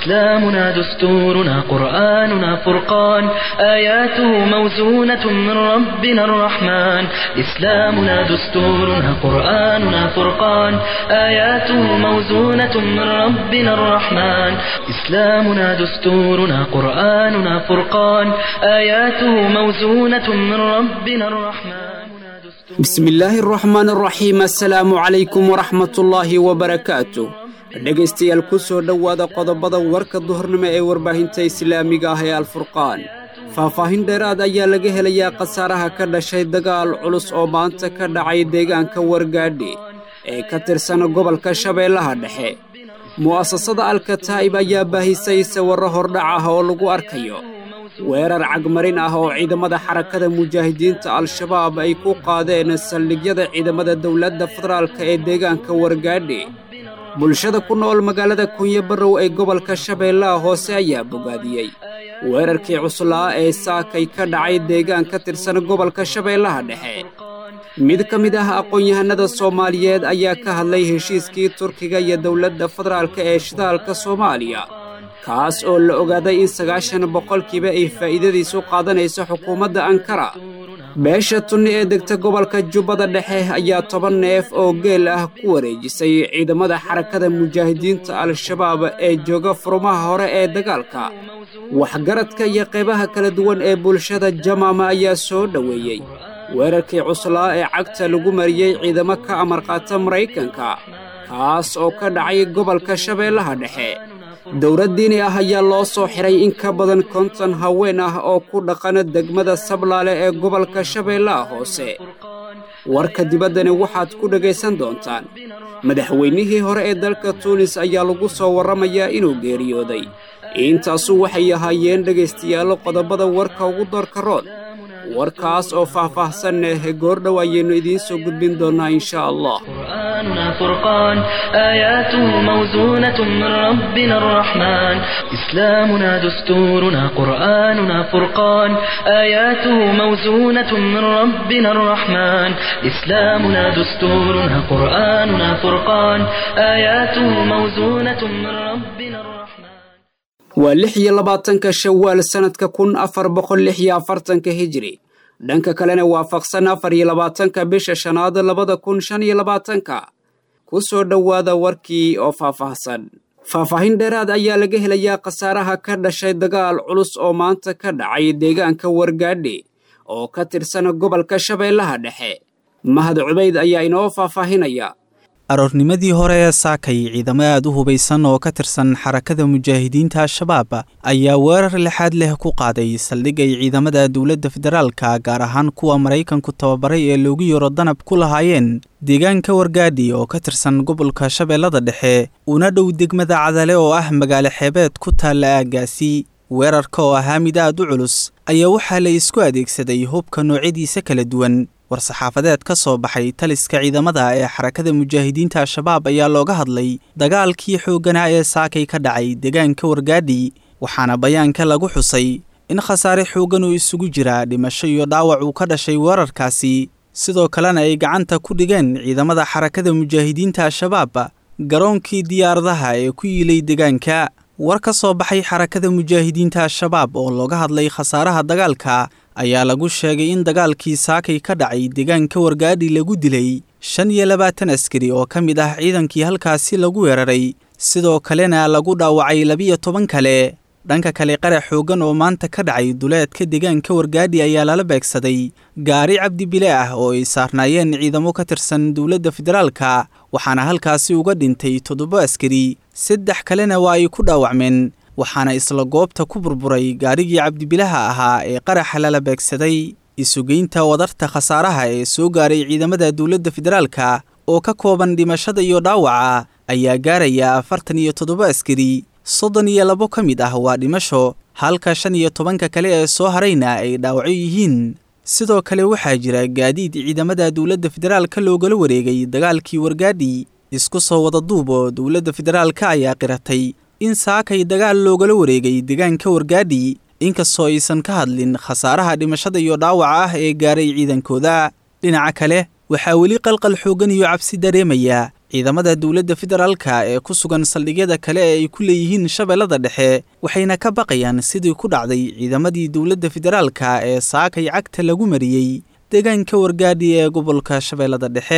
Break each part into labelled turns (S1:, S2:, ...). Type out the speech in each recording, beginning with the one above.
S1: إسلامنا دستورنا قرآننا فرقان آياته موزونة من ربنا الرحمن إسلامنا دستورنا قرآننا فرقان آياته موزونة من ربنا الرحمن إسلامنا دستورنا قرآننا فرقان آياته موزونة من ربنا الرحمن
S2: بسم illaahi araxmaan araxiim assalaamu calaykum waraxmatullaahi wabarakaatu dhegaystayaal ku soo dhowaada qodobada warka duhurnimo ee warbaahinta islaamiga ah ee alfurqaan faahfaahin dheeraad ayaa laga helayaa khasaaraha ka dhashay dagaal culus oo maanta ka dhacay deegaanka wargaadhi ee ka tirsan gobolka shabeellaha dhexe mu'asasada alkataa'ib ayaa baahisay sawirro hordhac ah oo lagu arkayo weerar cagmarin ah oo ciidamada xarakada mujaahidiinta al-shabaab ay ku qaadeen saldhigyada ciidamada dowladda federaalka ee deegaanka wargaadhi bulshada ku nool magaalada kunyo barrow ee gobolka shabeellaha hoose ayaa bogaadiyey weerarkii cuslaa ee saakay ka dhacay deegaan ka tirsan gobolka shabeellaha dhexe mid ka mid ah aqoon-yahanada soomaaliyeed ayaa ka hadlay heshiiskii turkiga iyo dowladda federaalka ee shidaalka soomaaliya kaas oo la ogaaday in sagaashan boqolkiiba ay faa'iidadiisu qaadanayso xukuumadda ankara beesha tunni ee degta gobolka jubbada dhexe ayaa toban neef oo geel ah ku wareejisay ciidamada xarakada mujaahidiinta al-shabaab ee jooga furumaha hore ee dagaalka waxgaradka iyo qaybaha kala duwan ee bulshada jamaama ayaa soo dhoweeyey weerarkii cuslaa ee cagta lagu mariyey ciidamo ka amar qaata maraykanka kaas oo ka dhacay gobolka shabeellaha dhexe dowlad diini ah ayaa loo soo xiray in ka badan konton haween ah oo ku dhaqana degmada sablaale ee gobolka shabeellaha hoose warka dibaddani waxaad ku dhegaysan doontaan madaxweynihii hore ee dalka tuunis ayaa lagu soo warramayaa inuu geeriyooday intaasu waxay ahaayeen dhegaystayaalo qodobada warka ugu doorka rood warkaas oo faah-faahsan eh goordhow ayaynu idiin soo gudbin doonnaa insha allah
S1: قرآننا فرقان آياته موزونة من ربنا الرحمن إسلامنا دستورنا قرآننا فرقان آياته موزونة من ربنا الرحمن إسلامنا دستورنا قرآننا فرقان آياته موزونة من ربنا الرحمن
S2: waa lix iyo labaatanka shawaal sannadka kun afar boqol lix iyo afartanka hijiri dhanka kalena waafaqsan afar iyo labaatanka bisha shanaad labada kun shan iyo labaatanka ku soo dhowaada warkii oo faahfaahsan faahfaahin dheeraad ayaa laga helayaa khasaaraha ka dhashay dagaal culus oo maanta ka dhacay deegaanka wargaadhi oo ka tirsan gobolka shabeellaha dhexe mahad cubayd ayaa inoo faahfaahinaya
S3: aroornimadii hore ee saakay ciidamo aad u hubaysan oo ka tirsan xarakada mujaahidiinta al-shabaab ayaa weerar lixaad leh ku qaaday saldhig ay ciidamada dowladda federaalka gaar ahaan kuwa maraykanku tababaray ee loogu yaro danab ku lahaayeen deegaanka wargaadhi oo ka tirsan gobolka shabeellada dhexe una dhow degmada cadale oo ah magaalo xeebeed ku taalla aaggaasi weerarka oo ahaa mid aad u culus ayaa waxaa la isku adeegsaday hubka noocyadiisa kala duwan war-saxaafadeed ka soo baxay taliska ciidamada ee xarakada mujaahidiinta al-shabaab ayaa looga hadlay dagaalkii xoogganaa ee saakay ka dhacay deegaanka wargaadhi waxaana bayaanka lagu xusay in khasaare xooggan oo isugu jira dhimasho iyo dhaawac uu ka dhashay weerarkaasi sidoo kalena ay gacanta ku dhigeen ciidamada xarakada mujaahidiinta al-shabaab garoonkii diyaaradaha ee ku yiilay deegaanka war ka soo baxay xarakada mujaahidiinta al-shabaab oo looga hadlay khasaaraha dagaalka ayaa lagu sheegay in dagaalkii saakay ka dhacay deegaanka wargaadhi lagu dilay shan iyo labaatan askari oo ka mid ah ciidankii halkaasi lagu weeraray sidoo kalena lagu dhaawacay labiyo toban kale dhanka kale qarax xooggan oo maanta ka dhacay duleedka deegaanka wargaadhi ayaa lala beegsaday gaari cabdibile ah oo ay saarnaayeen ciidamo ka tirsan dowladda federaalka waxaana halkaasi uga dhintay toddoba askari saddex kalena waa ay ku dhaawacmeen waxaana isla goobta ku burburay gaarigii cabdibilaha ahaa ee qaraxa lala beegsaday isugeynta wadarta khasaaraha ee soo gaaray ciidamada dowladda federaalka oo ka kooban dhimashada iyo dhaawaca ayaa gaaraya afartan iyo toddoba askari soddon iyo labo ka mid ah waa dhimasho halka shan iyo tobanka kale ee soo harayna ay dhaawacyo yihiin sidoo kale waxaa jira gaadiid ciidamada dowladda federaalka loogala wareegay dagaalkii wargaadhi isku soo wada duub oo dowladda federaalka ayaa qiratay in saakay dagaal loogala wareegay deegaanka wargaadhi inkastoo aysan ka hadlin khasaaraha dhimashada iyo dhaawaca ah ee gaaray ciidankooda dhinaca kale waxaa weli qalqal xooggan iyo cabsi dareemaya ciidamada dowladda federaalka ee ku sugan saldhigyada kale ee ay ku leeyihiin shabeellada dhexe waxayna ka baqayaan sidii ku dhacday ciidamadii dowladda federaalka ee saakay cagta lagu mariyey deegaanka wargaadhi ee gobolka shabeellada dhexe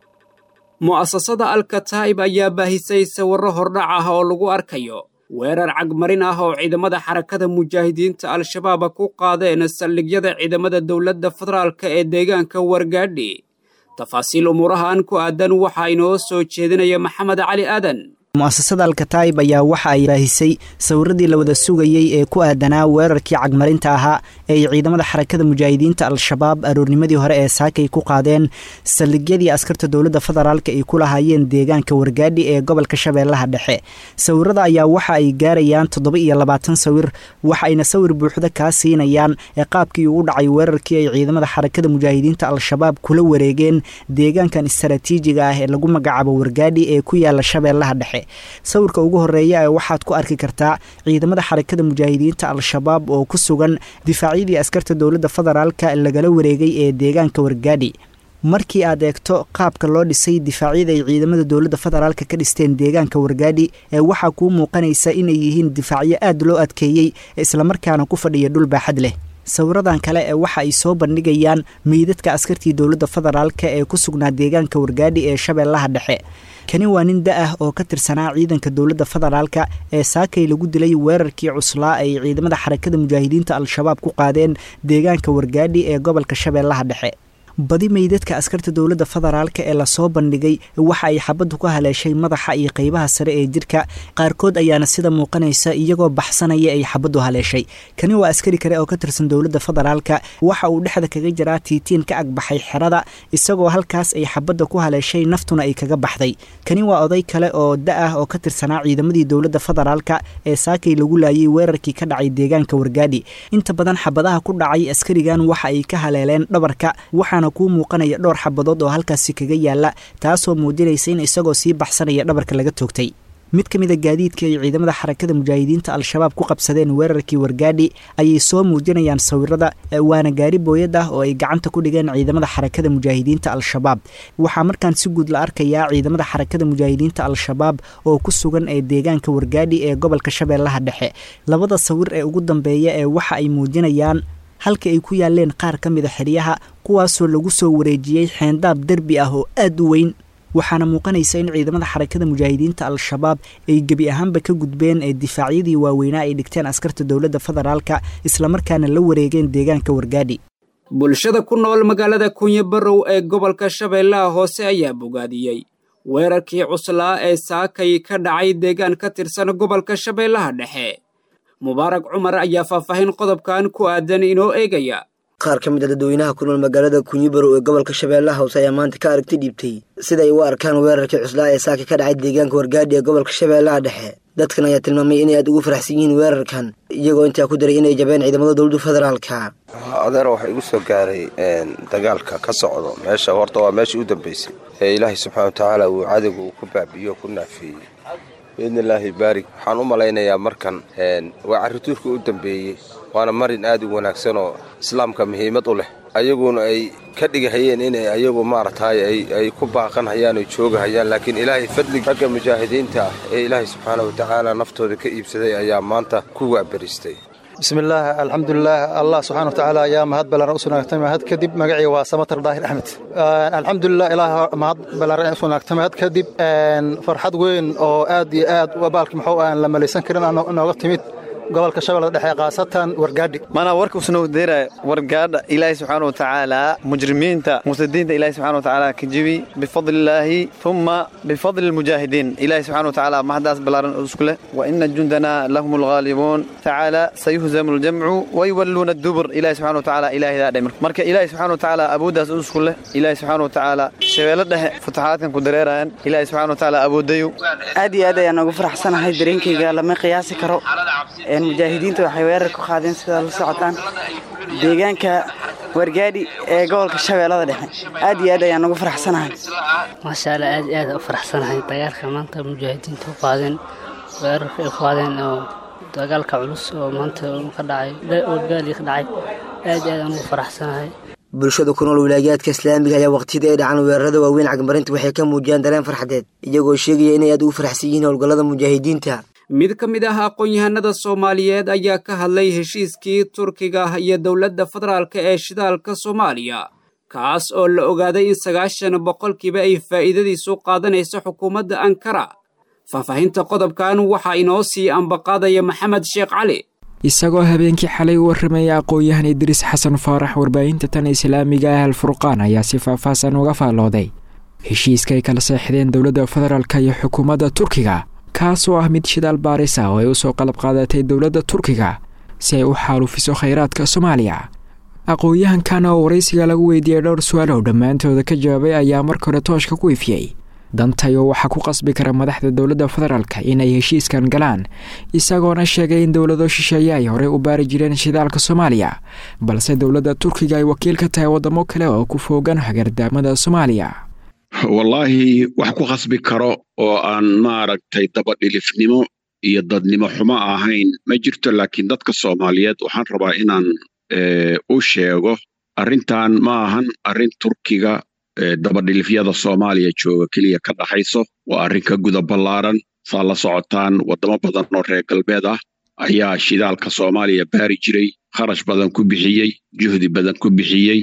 S2: mu'asasada alkataa'ib ayaa baahisay sawirro hordhac ah oo lagu arkayo weerar cagmarin ah oo ciidamada xarakada mujaahidiinta al-shabaab ku qaadeen saldhigyada ciidamada dowladda federaalka ee deegaanka wargaadhi tafaasiil umuurahan ku aadan waxaa inoo soo jeedinaya maxamed cali aadan
S4: mu'asasada alkataa'ib ayaa waxa ay baahisay sawiradii la wada sugayey ee ku aadanaa weerarkii cagmarinta ahaa ee ay ciidamada xarakada mujaahidiinta al-shabaab aroornimadii hore ee saakay ku qaadeen saldhigyadii askarta dowladda federaalka ay ku lahaayeen deegaanka wargaadhi ee gobolka shabeellaha dhexe sawirada ayaa waxa ay gaarayaan toddoba iyo labaatan sawir waxayna sawir buuxda kaa siinayaan ee qaabkii uu dhacay weerarkii ay ciidamada xarakada mujaahidiinta al-shabaab kula wareegeen deegaankan istaraatiijiga ah ee lagu magacaabo wargaadhi ee ku yaala shabeellaha dhexe sawirka ugu horeeya ee waxaad ku arki kartaa ciidamada xarakada mujaahidiinta al-shabaab oo ku sugan difaacyadii askarta dowladda federaalka lagala wareegay ee deegaanka wargaadhi markii aad eegto qaabka loo dhisay difaacyada ay ciidamada dowladda federaalka ka dhisteen deegaanka wargaadhi ee waxaa kuu muuqanaysa inay yihiin difaacyo aad loo adkeeyey islamarkaana ku fadhiya dhul baaxad leh sawiradan kale ee waxa ay soo bandhigayaan meydadka askartii dowladda federaalka ee ku sugnaa deegaanka wargaadhi ee shabeellaha dhexe kani waa nin da ah oo ka tirsanaa ciidanka dowladda federaalka ee saakay lagu dilay weerarkii cuslaa ay ciidamada xarakada mujaahidiinta al-shabaab ku qaadeen deegaanka wargaadhi ee gobolka shabeellaha dhexe badi meydadka askarta dowladda federaalka ee lasoo bandhigay waxa ay xabaddu ku haleeshay madaxa iyo qeybaha sare ee jirka qaarkood ayaana sida muuqanaysa iyagoo baxsanaya ay xabaddu haleeshay kani waa askari kale oo ka tirsan dowladda federaalka waxa uu dhexda kaga jiraa tiitiin ka agbaxay xerada isagoo halkaas ay xabadda ku haleeshay naftuna ay kaga baxday kani waa oday kale oo da ah oo ka tirsanaa ciidamadii dowladda federaalka ee saakay lagu laayay weerarkii ka dhacay deegaanka wargaadhi inta badan xabadaha ku dhacay askarigan waxa ay ka haleeleen dhabarka waxaa kuu muuqanaya dhowr xabadood oo halkaasi kaga yaala taasoo muujinaysa in isagoo sii baxsanaya dhabarka laga toogtay mid ka mida gaadiidkii ay ciidamada xarakada mujaahidiinta al-shabaab ku qabsadeen weerarkii wargaadhi ayay soo muujinayaan sawirada waana gaari booyad ah oo ay gacanta ku dhigeen ciidamada xarakada mujaahidiinta al-shabaab waxaa markaan si guud la arkayaa ciidamada xarakada mujaahidiinta al-shabaab oo ku sugan ee deegaanka wargaadhi ee gobolka shabeellaha dhexe labada sawir ee ugu dambeeya ee waxa ay muujinayaan halka ay ku yaaleen qaar ka mida xeryaha kuwaasoo lagu soo wareejiyey xeendaab derbi ah oo aad u weyn waxaana muuqanaysa in ciidamada xarakada mujaahidiinta al-shabaab ay gebi ahaanba ka gudbeen ee difaacyadii waaweynaa ay dhigteen askarta dowladda federaalka islamarkaana la wareegeen deegaanka wargaadhi
S2: bulshada ku nool magaalada kunyo barow ee gobolka shabeellaha hoose ayaa bogaadiyey weerarkii cuslaa ee saakay ka dhacay deegaan ka tirsan gobolka shabeellaha dhexe mubaarak cumar ayaa faahfaahin qodobkan ku aadan inoo eegaya
S5: qaar ka mid a dadweynaha ku nool magaalada kunyibarow ee gobolka shabeellaha hoose ayaa maanta ka aragti dhiibtay siday u arkaan weerarkii cuslaa ee saaka ka dhacay deegaanka wargaadhi ee gobolka shabeellaha dhexe dadkan ayaa tilmaamay inay aad ugu faraxsan yihiin weerarkan iyagoo intaa ku daray inay jabeen ciidamada dowladda federaalka
S6: adeer waxaa igu soo gaaray dagaalka ka socdo meesha horta waa meeshii u dambaysay ee ilaahay subxaana watacaala uu cadowga uu ku baabiyo ku naafeeyey biidni illaahi baarig waxaan u malaynayaa markan waa carrituurka u dambeeyey waana marin aad u wanaagsan oo islaamka muhiimad u leh ayaguna ay ka dhigahayeen inay ayagu maaragtay ay ku baaqanhayaan oy joogahayaan laakiin ilaahay fadlig ragga mujaahidiinta ah ee ilaahay subxaana watacaala naftooda ka iibsaday ayaa maanta ku waabaristay
S7: bismillaah alxamdulilaah allah subxana watacaala ayaa mahad ballaaran u sugnaagtay mahad kadib magacii waa samatar daahir axmed alxamdulilah ilaah mahad ballaaran u sugnaagtay mahad kadib farxad weyn oo aad iyo aad baalki muxuu aan la malaysan karin nooga timid gobolka shabeellada dhexe khaasatan wargaadhi
S8: mana warkuusnoo deeraya wargaadha ilaahay subxaana watacaala mujrimiinta mufsidiinta ilahay subxana watacaala ka jibi bifadlillaahi uma bifadli lmujaahidiin ilahay subxana watacaala mahadaas ballaaran isku leh wa ina jundana lahum alghaalibuun tacaala sayuhzamu ljamcu wayuwalluuna dubur ilahay subxana watacaala ilaahidaa dhe marka ilahay subxana watacaala awooddaas isku leh ilahay subxana watacaala shabeello dhexe futaxaadkan ku dareerayaan ilahay subxana watacaala awoodayu
S9: aad iyo aad ayaan ugu faraxsanahay dareenkayga lama qiyaasi karo mujaahidiinta waxay weerar ku qaadeen sidaa la socotaan deegaanka wargaadhi ee gobolka shabeellada dhexe aad iyo aad ayaan ugu faraxsanahay
S10: maasha alla aad iyo aad u faraxsanahay dagaalka maanta mujaahidiinta u qaadeen weerarka ay qaadeen oo dagaalka culus oo maanta ka dhacay wargaadhi ka dhacay aad iyo aad aan ugu faraxsanahay
S5: bulshada ku nool wilaayaadka islaamiga ayaa waqtiyada ay dhacaan weerarada waaweyn cagmarinta waxay ka muujiyaan dareen farxadeed iyagoo sheegaya inay aad ugu faraxsan yihiin howlgallada mujaahidiinta
S2: mid ka mid ah aqoon-yahanada soomaaliyeed ayaa ka hadlay heshiiskii turkiga iyo dowladda federaalk ee shidaalka soomaaliya kaas oo la ogaaday in sagaashan boqolkiiba ay faa'iidadiisu qaadanayso xukuumadda ankara faahfaahinta qodobkan waxaa inoo sii ambaqaadaya maxamed sheekh cali
S11: isagoo habeenkii xalay u warramaya aqoon-yahan idriis xasan faarax warbaahinta tan islaamiga ah alfurqaan ayaa si faahfaahsan uga faallooday heshiiska ay kala seexdeen dowladda federaalk iyo xukuumadda turkiga kaas oo ah mid shidaal baaris ah oo ay usoo qalab qaadatay dowladda turkiga si ay u xaalufiso khayraadka soomaaliya aqoon-yahankan oo waraysiga lagu weydiiyey dhowr su-aal oo dhammaantooda ka jawaabay ayaa marka hore tooshka ku ifiyey dantayo waxaa ku qasbi kara madaxda dowladda federaalk inay heshiiskan galaan isagoona sheegay in dowlado shisheeye ay horey u baari jireen shidaalka soomaaliya balse dowladda turkiga ay wakiil ka tahay waddamo kale oo ku foogan hagardaamada soomaaliya
S12: wallaahi wax ku khasbi karo oo aan maaragtay dabadhilifnimo iyo dadnimo xumo ahayn ma jirto laakiin dadka soomaaliyeed waxaan rabaa inaan u sheego arrintan ma ahan arrin turkiga dabadhilifyada soomaaliya jooga keliya ka dhaxayso waa arrin ka guda ballaaran saa la socotaan waddamo badan oo reer galbeed ah ayaa shidaalka soomaaliya baari jiray kharash badan ku bixiyey juhdi badan ku bixiyey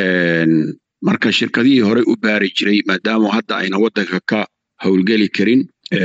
S12: marka shirkadihii horey u baari jiray maadaama hadda ayna waddanka ka howlgeli karin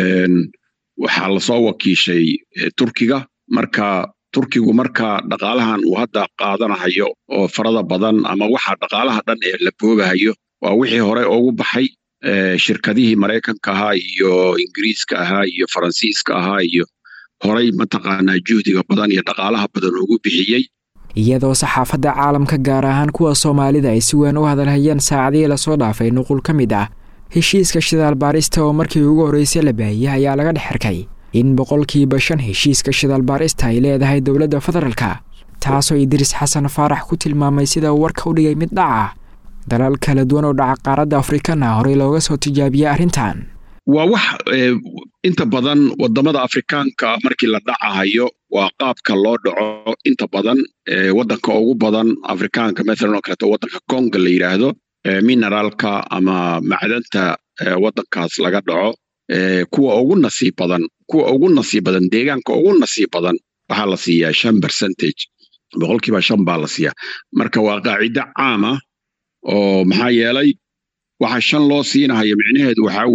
S12: waxaa lasoo wakiishay turkiga marka turkigu marka dhaqaalahan uu hadda qaadanahayo oo farada badan ama waxa dhaqaalaha dhan ee la boobahayo waa wixii hore ugu baxay shirkadihii maraykanka ahaa iyo ingiriiska ahaa iyo faransiiska ahaa iyo horay mataqaanaa juhdiga badan iyo dhaqaalaha badan ugu bixiyey
S11: iyadoo saxaafadda caalamka gaar ahaan kuwa soomaalida ay si weyn u hadalhayeen saacadihii lasoo dhaafay nuqul ka mid ah heshiiska shidaal baarista oo markii ugu horreysay la baahiyey ayaa laga dhex arkay in boqolkiiba shan heshiiska shidaal baarista ay leedahay dowladda federaalka taasoo idriis xasan faarax ku tilmaamay sida uu warka u dhigay mid dhaca dalal kala duwan oo dhaca qaaradda afrikana horey looga soo tijaabiyey arrintan
S12: waa wax inta badan waddamada afrikaanka markii la dhacahayo waa qaabka loo dhaco inta badan waddanka ugu badan afrikaanka mathalan oo kaleeto waddanka conga la yidhaahdo mineraalka ama macdanta waddankaas laga dhaco kuwa ugu nasiib badan kuwa ugu nasiib badan deegaanka ugu nasiib badan waxaa la siiyaa shan percentage boqolkiiba shan baa la siiyaa marka waa qaacido caama oo maxaa yeelay waxa shan loo siinahayo micnaheedu waxaa